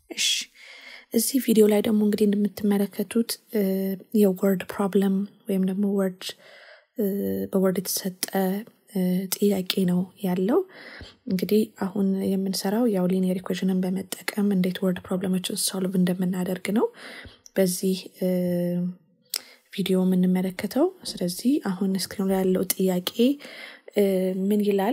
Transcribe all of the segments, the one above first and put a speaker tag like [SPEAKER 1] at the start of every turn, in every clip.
[SPEAKER 1] እሺ እዚህ ቪዲዮ ላይ ደግሞ እንግዲህ እንደምትመለከቱት የወርድ ፕሮብለም ወይም ደግሞ ወርድ በወርድ የተሰጠ ጥያቄ ነው ያለው። እንግዲህ አሁን የምንሰራው ያው ሊኒየር ኢኩዌሽንን በመጠቀም እንዴት ወርድ ፕሮብለሞችን ሶልቭ እንደምናደርግ ነው በዚህ ቪዲዮ የምንመለከተው። ስለዚህ አሁን ስክሪኑ ላይ ያለው ጥያቄ ምን ይላል?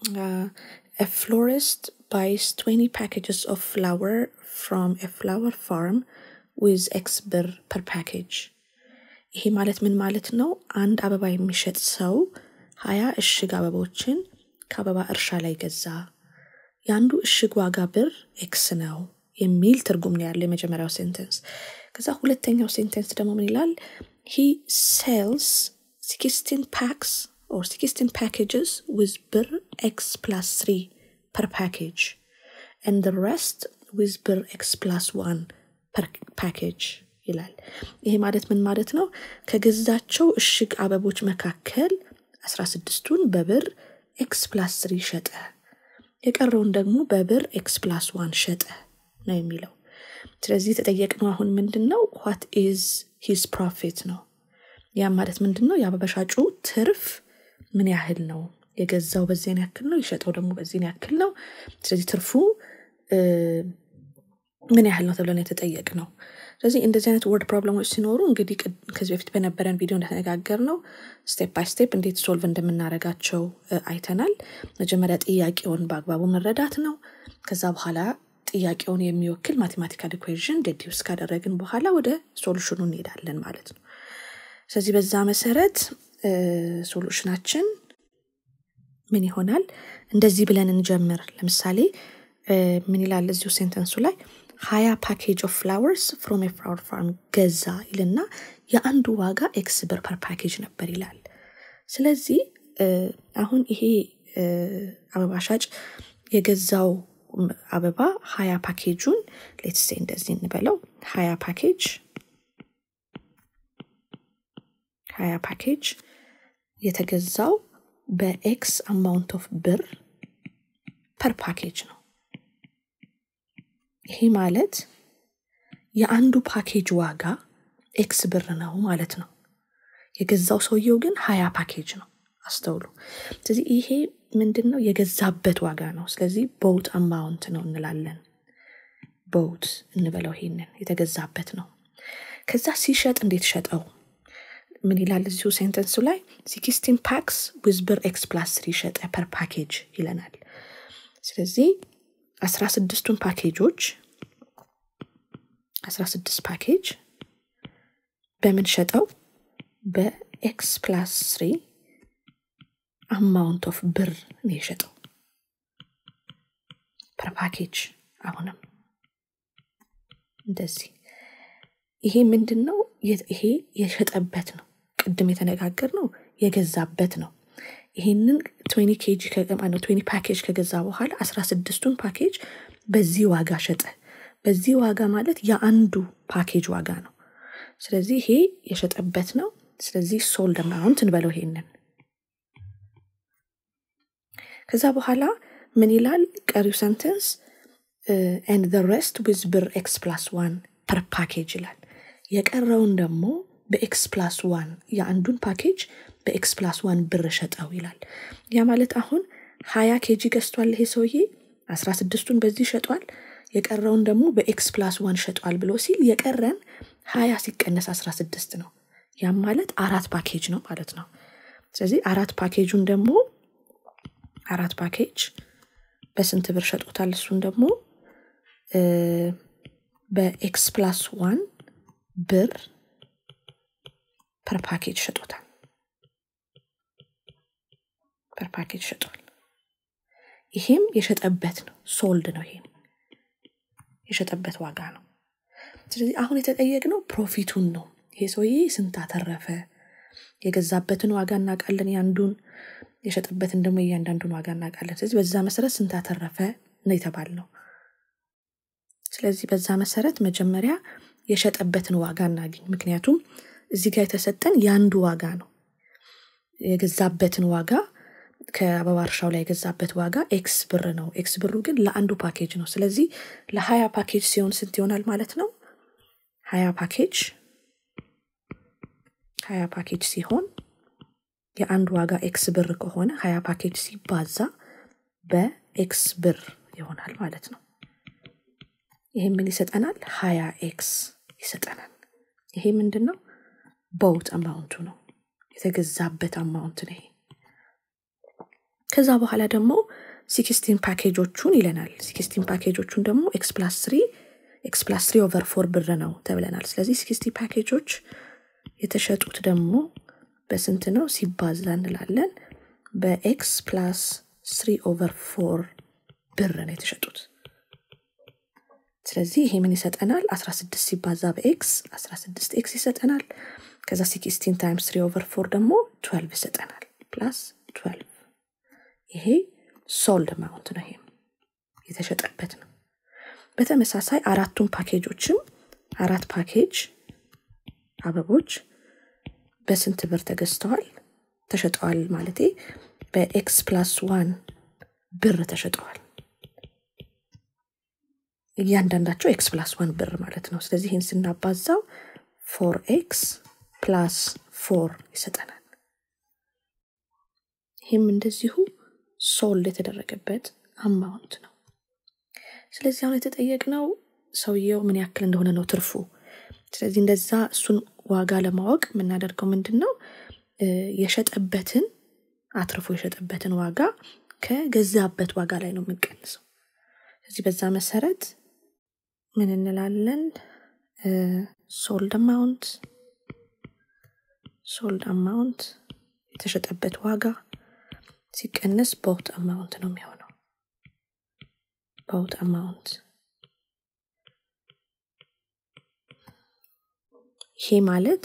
[SPEAKER 1] ፍሎሪስት ባይስ 20 ፓኬጅስ ኦፍ ፍላወር ፍሮም ፍላወር ፋርም ዊዝ ኤክስ ብር ፐር ፓኬጅ። ይሄ ማለት ምን ማለት ነው? አንድ አበባ የሚሸጥ ሰው ሀያ እሽግ አበቦችን ከአበባ እርሻ ላይ ገዛ። የአንዱ እሽግ ዋጋ ብር ኤክስ ነው የሚል ትርጉም ነው ያለው የመጀመሪያው ሴንተንስ። ከዛ ሁለተኛው ሴንተንስ ደግሞ ምን ይላል? ሂ ሴልስ ሲክስቲን ፓክስ ኦር ሲክስቲን ፓኬጅስ ዊዝ ብር ኤክስ ፕላስ ትሪ ፐር ፓኬጅ ኤንድ ረስት ዊዝ ብር ኤክስ ፕላስ ዋን ፐር ፓኬጅ ይላል። ይሄ ማለት ምን ማለት ነው? ከገዛቸው እሽግ አበቦች መካከል አስራ ስድስቱን በብር ኤክስ ፕላስ ትሪ ሸጠ፣ የቀረውን ደግሞ በብር ኤክስ ፕላስ ዋን ሸጠ ነው የሚለው። ስለዚህ የተጠየቅነው አሁን ምንድን ነው? ዋት ኢዝ ሂዝ ፕሮፊት ነው። ያም ማለት ምንድን ነው? የአበባ ሻጩ ትርፍ ምን ያህል ነው? የገዛው በዚህን ያክል ነው፣ የሸጠው ደግሞ በዚህን ያክል ነው። ስለዚህ ትርፉ ምን ያህል ነው ተብለን የተጠየቅ ነው። ስለዚህ እንደዚህ አይነት ወርድ ፕሮብለሞች ሲኖሩ እንግዲህ ከዚህ በፊት በነበረን ቪዲዮ እንደተነጋገር ነው ስቴፕ ባይ ስቴፕ እንዴት ሶልቭ እንደምናደርጋቸው አይተናል። መጀመሪያ ጥያቄውን በአግባቡ መረዳት ነው። ከዛ በኋላ ጥያቄውን የሚወክል ማቴማቲካል ኢኩዌዥን ዴዲውስ ካደረግን በኋላ ወደ ሶሉሽኑ እንሄዳለን ማለት ነው። ስለዚህ በዛ መሰረት ሶሉሽናችን ምን ይሆናል? እንደዚህ ብለን እንጀምር። ለምሳሌ ምን ይላል እዚሁ ሴንተንሱ ላይ ሀያ ፓኬጅ ኦፍ ፍላወርስ ፍሮም የፍላወር ፋርም ገዛ ይልና የአንዱ ዋጋ ኤክስ ብር ፐር ፓኬጅ ነበር ይላል። ስለዚህ አሁን ይሄ አበባ ሻጭ የገዛው አበባ ሀያ ፓኬጁን ሌትሴ እንደዚህ እንበለው ሀያ ፓኬጅ ሀያ ፓኬጅ የተገዛው በኤክስ አማውንት ኦፍ ብር ፐር ፓኬጅ ነው። ይሄ ማለት የአንዱ ፓኬጅ ዋጋ ኤክስ ብር ነው ማለት ነው። የገዛው ሰውየው ግን ሀያ ፓኬጅ ነው። አስተውሉ። ስለዚህ ይሄ ምንድን ነው? የገዛበት ዋጋ ነው። ስለዚህ ቦት አማውንት ነው እንላለን። ቦት እንበለው። ይሄንን የተገዛበት ነው። ከዛ ሲሸጥ እንዴት ሸጠው? ምን ይላል እዚሁ ሴንተንሱ ላይ ሲክስቲን ፓክስ ዊዝ ብር ኤክስ ፕላስ ትሪ ሸጠ ፐር ፓኬጅ ይለናል። ስለዚህ አስራ ስድስቱን ፓኬጆች አስራ ስድስት ፓኬጅ በምን ሸጠው? በኤክስ ፕላስ ትሪ አማውንት ኦፍ ብር ነው የሸጠው ፐር ፓኬጅ። አሁንም እንደዚህ ይሄ ምንድን ነው? ይሄ የሸጠበት ነው። ቅድም የተነጋገር ነው የገዛበት ነው። ይሄንን ትዌኒ ኬጂ ነው ትዌኒ ፓኬጅ ከገዛ በኋላ አስራ ስድስቱን ፓኬጅ በዚህ ዋጋ ሸጠ። በዚህ ዋጋ ማለት የአንዱ ፓኬጅ ዋጋ ነው። ስለዚህ ይሄ የሸጠበት ነው። ስለዚህ ሶልድ አማውንት እንበለው ይሄንን። ከዛ በኋላ ምን ይላል ቀሪው ሰንተንስ ኤንድ ዘ ሬስት ዊዝ ብር ኤክስ ፕላስ ዋን ፐር ፓኬጅ ይላል። የቀረውን ደግሞ በኤክስ ፕላስ ዋን የአንዱን ፓኬጅ በኤክስ ፕላስ ዋን ብር ሸጠው ይላል። ያ ማለት አሁን ሀያ ኬጂ ገዝቷል ይሄ ሰውዬ አስራ ስድስቱን በዚህ ሸጧል፣ የቀረውን ደግሞ በኤክስ ፕላስ ዋን ሸጧል ብሎ ሲል የቀረን ሀያ ሲቀነስ አስራ ስድስት ነው። ያም ማለት አራት ፓኬጅ ነው ማለት ነው። ስለዚህ አራት ፓኬጁን ደግሞ አራት ፓኬጅ በስንት ብር ሸጦታል? እሱን ደግሞ በኤክስ ፕላስ ዋን ብር ፐር ፓኬጅ ሸጦታል። ፐር ፓኬጅ ሸጧል። ይሄም የሸጠበት ነው፣ ሶልድ ነው። ይሄም የሸጠበት ዋጋ ነው። ስለዚህ አሁን የተጠየቅነው ፕሮፊቱን ነው። ይሄ ሰውዬ ስንት አተረፈ? የገዛበትን ዋጋ እናውቃለን፣ ያንዱን የሸጠበትን ደግሞ እያንዳንዱን ዋጋ እናውቃለን። ስለዚህ በዛ መሰረት ስንት አተረፈ ነው የተባልነው። ስለዚህ በዛ መሰረት መጀመሪያ የሸጠበትን ዋጋ እናገኝ። ምክንያቱም እዚህ ጋር የተሰጠን የአንዱ ዋጋ ነው። የገዛበትን ዋጋ ከአበባ እርሻው ላይ የገዛበት ዋጋ ኤክስ ብር ነው። ኤክስ ብሩ ግን ለአንዱ ፓኬጅ ነው። ስለዚህ ለሀያ ፓኬጅ ሲሆን ስንት ይሆናል ማለት ነው? ሀያ ፓኬጅ ሀያ ፓኬጅ ሲሆን የአንድ ዋጋ ኤክስ ብር ከሆነ ሀያ ፓኬጅ ሲባዛ በኤክስ ብር ይሆናል ማለት ነው። ይሄ ምን ይሰጠናል? ሀያ ኤክስ ይሰጠናል። ይሄ ምንድን ነው? ቦውት አማውንቱ ነው የተገዛበት አማውንት ነው ይሄ። ከዛ በኋላ ደግሞ ሲክስቲን ፓኬጆቹን ይለናል። ሲክስቲን ፓኬጆቹን ደግሞ ኤክስ ፕላስ ትሪ ኤክስ ፕላስ ትሪ ኦቨር ፎር ብር ነው ተብለናል። ስለዚህ ሲክስቲ ፓኬጆች የተሸጡት ደግሞ በስንት ነው ሲባዛ እንላለን። በኤክስ ፕላስ ስሪ ኦቨር ፎር ብር ነው የተሸጡት። ስለዚህ ይሄ ምን ይሰጠናል? 16 ሲባዛ በኤክስ 16 ኤክስ ይሰጠናል። ከዛ ሲክስቲን ታይምስ ስሪ ኦቨር ፎር ደግሞ 12 ይሰጠናል። ፕላስ 12 ይሄ ሶልድ አማውንት ነው። ይሄም የተሸጠበት ነው። በተመሳሳይ አራቱን ፓኬጆችም አራት ፓኬጅ አበቦች በስንት ብር ተገዝተዋል ተሸጠዋል? ማለቴ በኤክስ ፕላስ ዋን ብር ተሸጠዋል። እያንዳንዳቸው ኤክስ ፕላስ ዋን ብር ማለት ነው። ስለዚህ ይህን ስናባዛው ፎር ኤክስ ፕላስ ፎር ይሰጠናል። ይህም እንደዚሁ ሶልድ የተደረገበት አማውንት ነው። ስለዚህ አሁን የተጠየቅነው ሰውየው ምን ያክል እንደሆነ ነው ትርፉ። ስለዚህ እንደዛ እሱን ዋጋ ለማወቅ የምናደርገው ምንድን ነው? የሸጠበትን አትርፎ የሸጠበትን ዋጋ ከገዛበት ዋጋ ላይ ነው የምንቀንሰው። ስለዚህ በዛ መሰረት ምን እንላለን? ሶልድ አማውንት ሶልድ አማውንት የተሸጠበት ዋጋ ሲቀነስ ቦት አማውንት ነው የሚሆነው። ቦት አማውንት ይሄ ማለት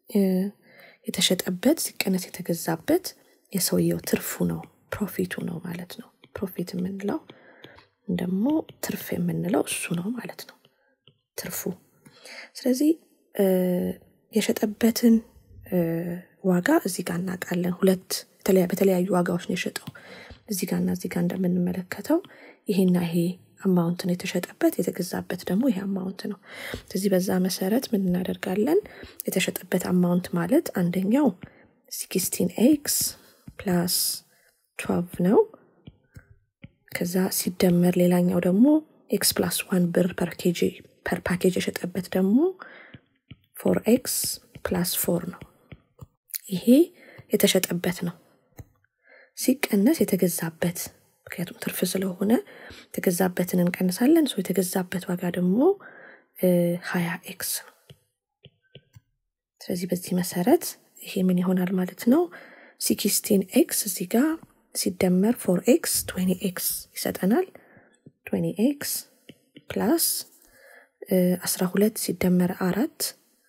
[SPEAKER 1] የተሸጠበት ሲቀነስ የተገዛበት የሰውየው ትርፉ ነው፣ ፕሮፊቱ ነው ማለት ነው። ፕሮፊት የምንለው ደግሞ ትርፍ የምንለው እሱ ነው ማለት ነው፣ ትርፉ። ስለዚህ የሸጠበትን ዋጋ እዚህ ጋር እናውቃለን። ሁለት በተለያዩ ዋጋዎች ነው የሸጠው። እዚህ ጋርና እዚህ ጋር እንደምንመለከተው ይሄና ይሄ አማውንት ነው የተሸጠበት፣ የተገዛበት ደግሞ ይሄ አማውንት ነው። ስለዚህ በዛ መሰረት ምን እናደርጋለን? የተሸጠበት አማውንት ማለት አንደኛው ሲክስቲን ኤክስ ፕላስ ትዌልቭ ነው። ከዛ ሲደመር ሌላኛው ደግሞ ኤክስ ፕላስ ዋን ብር ፐር ፓኬጅ የሸጠበት ደግሞ ፎር ኤክስ ፕላስ ፎር ነው። ይሄ የተሸጠበት ነው ሲቀነስ የተገዛበት ምክንያቱም ትርፍ ስለሆነ የተገዛበትን እንቀንሳለን። ሰው የተገዛበት ዋጋ ደግሞ ሀያ ኤክስ ነው። ስለዚህ በዚህ መሰረት ይሄ ምን ይሆናል ማለት ነው? ሲክስቲን ኤክስ እዚህ ጋር ሲደመር ፎር ኤክስ ትዌኒ ኤክስ ይሰጠናል። ትዌኒ ኤክስ ፕላስ አስራ ሁለት ሲደመር አራት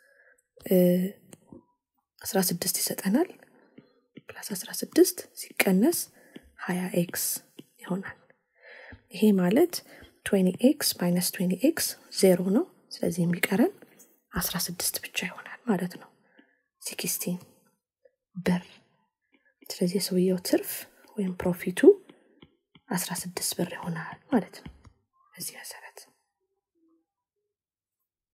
[SPEAKER 1] አስራ ስድስት ይሰጠናል። ፕላስ አስራ ስድስት ሲቀነስ ሀያ ኤክስ ይሆናል። ይሄ ማለት ትዌኒ ኤክስ ማይነስ ትዌኒ ኤክስ ዜሮ ነው። ስለዚህ የሚቀረን አስራ ስድስት ብቻ ይሆናል ማለት ነው። ሲክስቲን ብር። ስለዚህ የሰውየው ትርፍ ወይም ፕሮፊቱ አስራ ስድስት ብር ይሆናል ማለት ነው በዚህ መሰረት